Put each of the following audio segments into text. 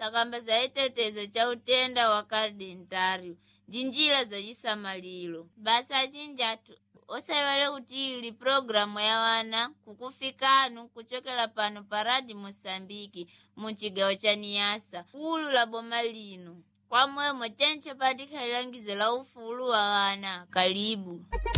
takamba za chitetezo cha utenda wa kardentário ndi njira za chisamaliro basa achinjatu osaiwale kuti ili programu ya wana kukufikanu kuchokera pano pa radi moçambike mu cigawo ca niasa kulu la boma lino kwamwemo tenche patikha lilangizo la ufulu wa wana kalibu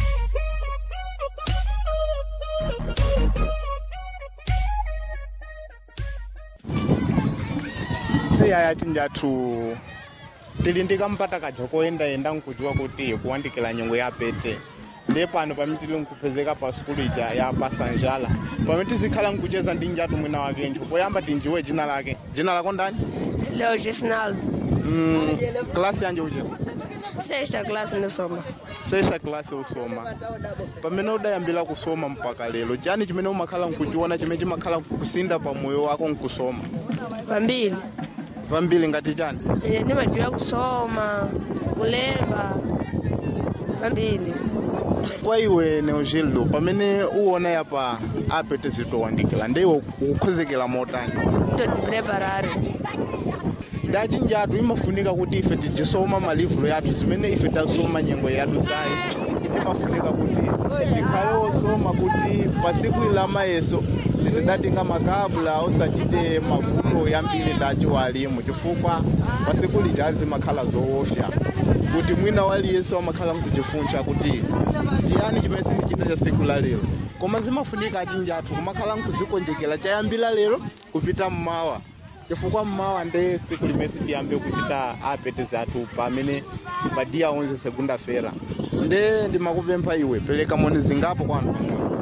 iyaya tinjathu tili ndikampata kaja koyendayenda nkujiwa kuti kuwandikira nyengo ya pete ndiye pano pamene tili nkupezeka pa sukulu ija ya pasanjala pamene tizikhala nkucheza ndi njatu mwina wakencho poyamba tinjiwe jina lake jina lako ndani Leo Gisnaldo, mm, klasi yanje uchera sexta classe ndisoma. sexta klasi usoma pamene udayambira kusoma mpaka lero chani chimene umakhala nkuchiona chimene chimakhala kusinda pa moyo wako nkusoma Pambili. vambiri ngati chani Ine ndimadziwa kusoma, kulemba. Pambili. kwa iwe neogildo pamene uwona yapa apete zitowandikira ndiye ukukhozekera motani Todzipreparare. ndachinjatu imafunika kuti ife tijisoma malivro yathu zimene ife tasoma nyengo yathu sayi imafunika kuti tikhale osoma kuti pasiku ilama yeso sitidatinga makabula osachite mavuto yambiri ndaci walimu chifukwa pasiku lija zimakhala zoofya kuti mwina waliyese wamakhala nkuchifuncha kuti chiyani chimene sindichita cha siku la lero koma zimafunika achinjathu kumakhala nkuzikonjekera chayambira lero kupita mmawa chifukwa mmawa nde siku limene tiyambe kuchita apete zathu pamene pa dia 11 segunda fera nde ndimakupempha iwe pereka moni zingapo kwanu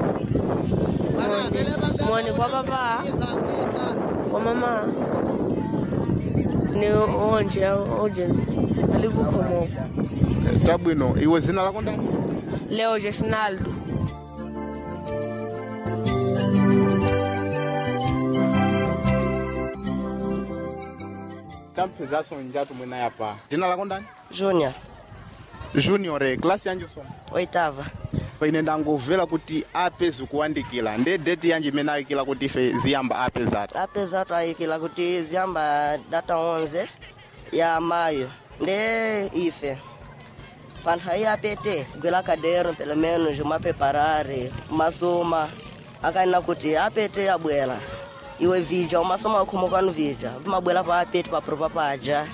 Moni kwa papa. Kwa mama. Ni onje oje. Alikukhomoka. tabwino iwe zina lako ndani Leo Gisnaldo. tamphezaso njatu mwina yapa zina lako ndani Junior. junior eh, klasi yanje soma Oitava. paine ndangomvera kuti ape zikuwandikira nde date yanje imene ayikira kuti ife ziyamba ape zathu apeza twayikila kuti ziyamba data 11 ya mayo nde ife panthawi apete gwela kadero pelo menos umapreparare umasoma akanena kuti apete abwera iwe vija umasoma ukhumukanu vija vimabwera pa apete papropa paja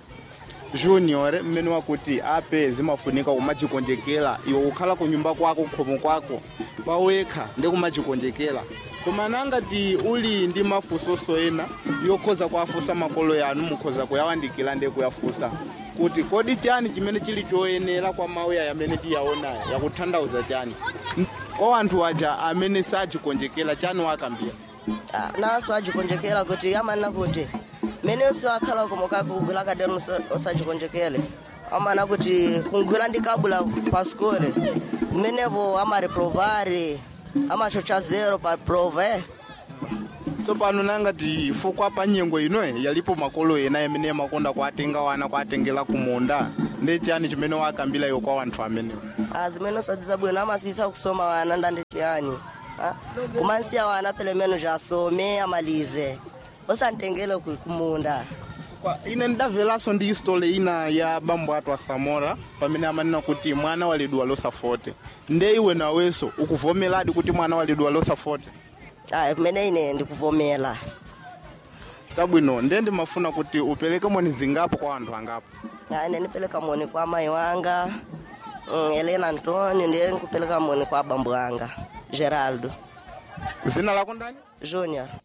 junior mmene wakuti ape zimafunika kumachikonjekera iwe ukhala ku nyumba kwako khomo kwako pawekha ndi kumachikonjekera koma nangati uli ndi mafunsoso ena yokhoza kuafusa makolo yanu mukhoza kuyawandikira ndi kuyafusa kuti kodi chani chimene chili choyenera kwa mauya yamene tiyaona yakuthandauza chani kwa anthu aja amene sachikonjekera chani wakambira Ah, naso ajikonjekela kuti amanena kuti mene usi wakhala kumukako kugwila kadero usajikonjekele amana kuti kungwila ndi kabula pa skole mmenevo amareprovari amachocha zero pa prova eh? so pano nangati fukwa pa nyengo inoyi yalipo makolo ena amene makonda kuatenga wana kuatengera kumunda ndi chani chimene wakambira iwo kwa anthu amenewo Ah, zimene usadiza bwino amasisa kusoma wana ndande chiyani ah? kumansiya wana pele meno jasome amalize usantengele ku- kumunda Kwa- ine ndidamveranso ndi istole ina ya bambo athu a samora pamene amanena kuti mwana walidwa losafote nde iwe nawenso ukuvomeradi kuti mwana walidwa losafote ah, kumene ine ndikuvomera tabwino nde ndimafuna kuti upereke moni zingapo kwa anthu angapo Ah, ine nipeleka moni kwa mai wanga mm, Helena Antonio ndiye nikupeleka moni kwa bambo wanga Geraldo zina lako ndani Junior